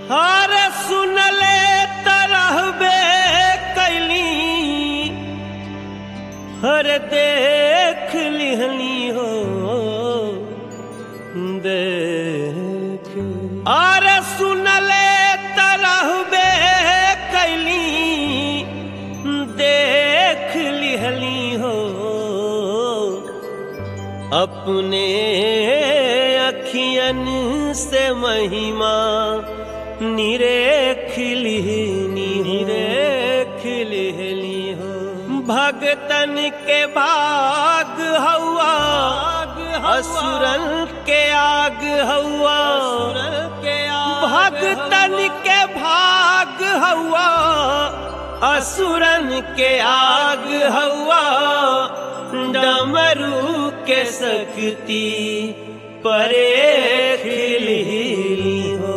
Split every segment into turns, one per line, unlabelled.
हर सुनले तरहबे कैली हर देख लिहली हो देख अरे सुनले तरहबे कैली देख लिहली हो अपने अखियन से महिमा निरेख लिहनी निरेख लिहली हो भगतन के भाग हवा असुरन के आग हवा के भगतन के भाग हवा असुरन के आग हवा डमरू के शक्ति परे खिली हो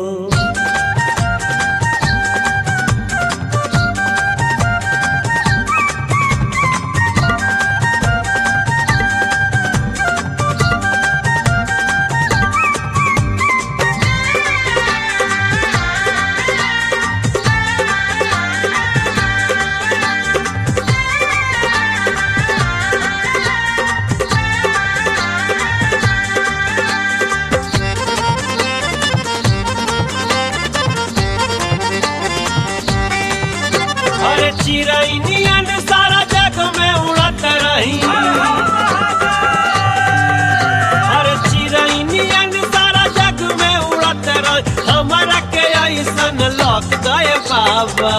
अरे चिरैनियन सारा जग में उड़त रही अरे चिरैनियन सारा जग में उड़त रही हमारा के ऐसन लौक गए बाबा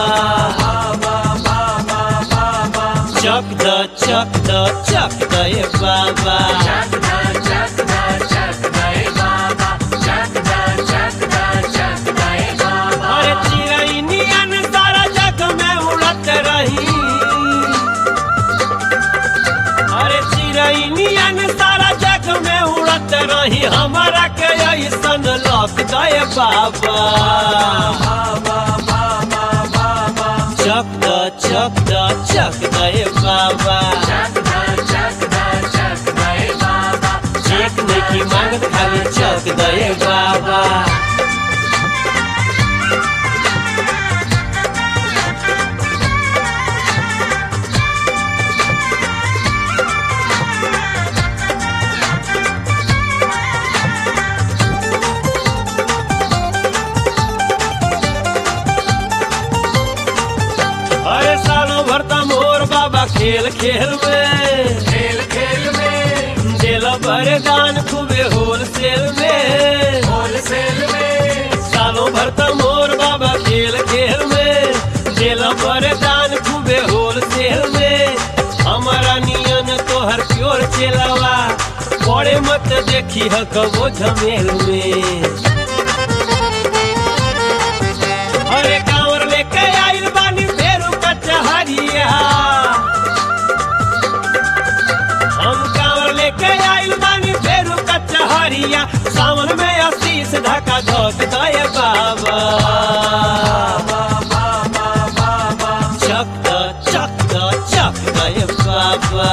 चक द चक द चक दे बाबा अरे चिरैनियन सारा जग में उड़त रही अरे चिरैनियन सारा जग में उड़त रही हमारा के ऐसन लौक गए बाबा चक द चक द चक दे बाबा चेक नहीं की मांगत खाली चक दे बाबा अरे सालों भर त मोर बाबा खेल खेल में
खेल खेल में
दिल भर दान खूबे होलसेल में
होलसेल में
सालों भर त मोर बाबा खेल खेल में दिल भर दान खूबे होलसेल में हमारा नियन तोहर प्योर चेलावा बड़े मत देखी ह कबो झमेल में अरे कांवर लेके आइल बानी फेरू कचहरिया हम कांवर लेके आइल बानी फेरू कचहरिया सावन में आशीष ढका धोक दे बाबा चक द चक द चक दे बाबा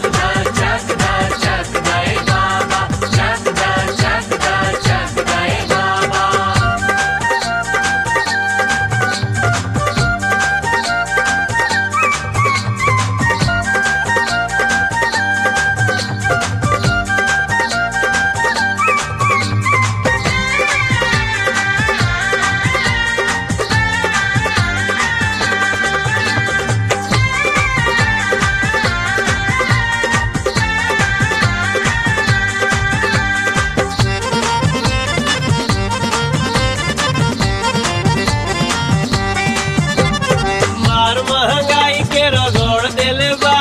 मार महंगाई के रगड़ देले बा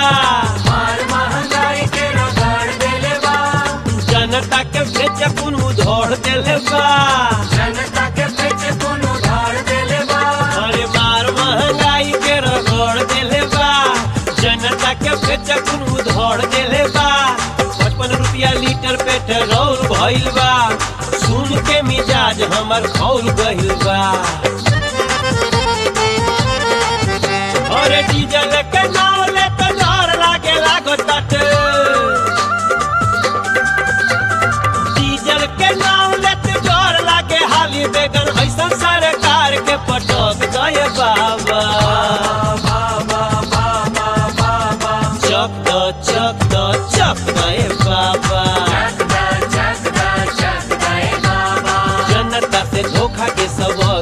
जनता के बेच कुन उधोड़ देले बा अरे मार महंगाई के रगड़ देले बा जनता के बेच कुन उधोड़ देले बा पचपन रुपया लीटर पेट्रोल भइल बा सुन के मिजाज हमर खौल गइल बा अरे डीजल के नाव ले तो डर लागे लागो तट डीजल के नाव ले तो डर लागे हाली बेगन ऐसा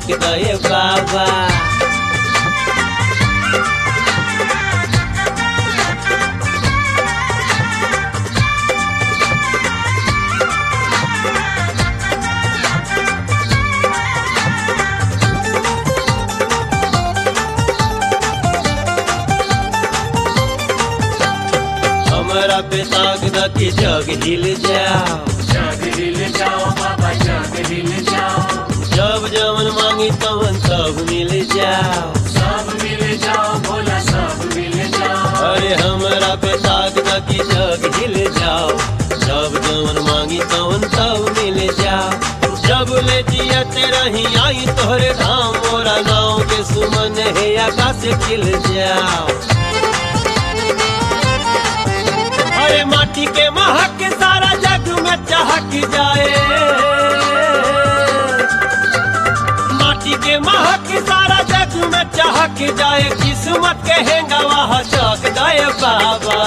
चक दे बाबा हमरा पे ताक द के जग हिल जाओ
जग हिल जाओ बाबा जग हिल जाओ
जब जवन मांगी तवन सब मिल जाओ
सब मिल जाओ भोला सब मिल जाओ
अरे हमरा पे ताक द के जग हिल जाओ जब जवन मांगी तवन सब मिल जाओ जब ले जिया तेरा ही आई तोहरे धाम मोरा गाँव के सुमन है आकाश खिल जाओ अरे माटी के महक सारा जग में चहक जाए माटी के महक सारा जग में चहक जाए किस्मत के हेंगा वहाँ चक दे बाबा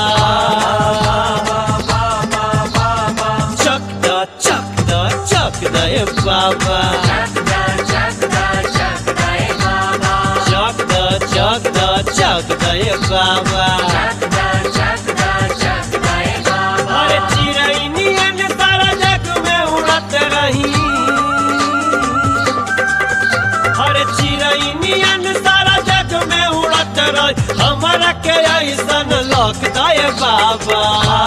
चक द चक द चक दे बाबा
जग दा जग दा जग दाए बाबा
चक द चक द चक दे बाबा
जग दा जग दा जग दाए बाबा
अरे चिड़ै नियन सारा जग में उड़त रही अरे चिड़ै नियन सारा जग में उड़त रही हमारा के ऐसन लौक दे बाबा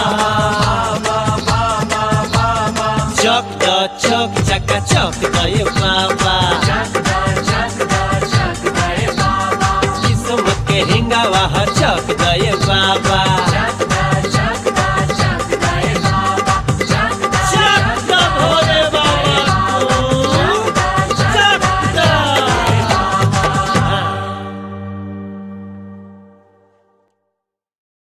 चक द चक चका चक दे बाबा
जग दा जग दा जग दाए बाबा
किस्मत के हिंगा वहाँ चक दे बाबा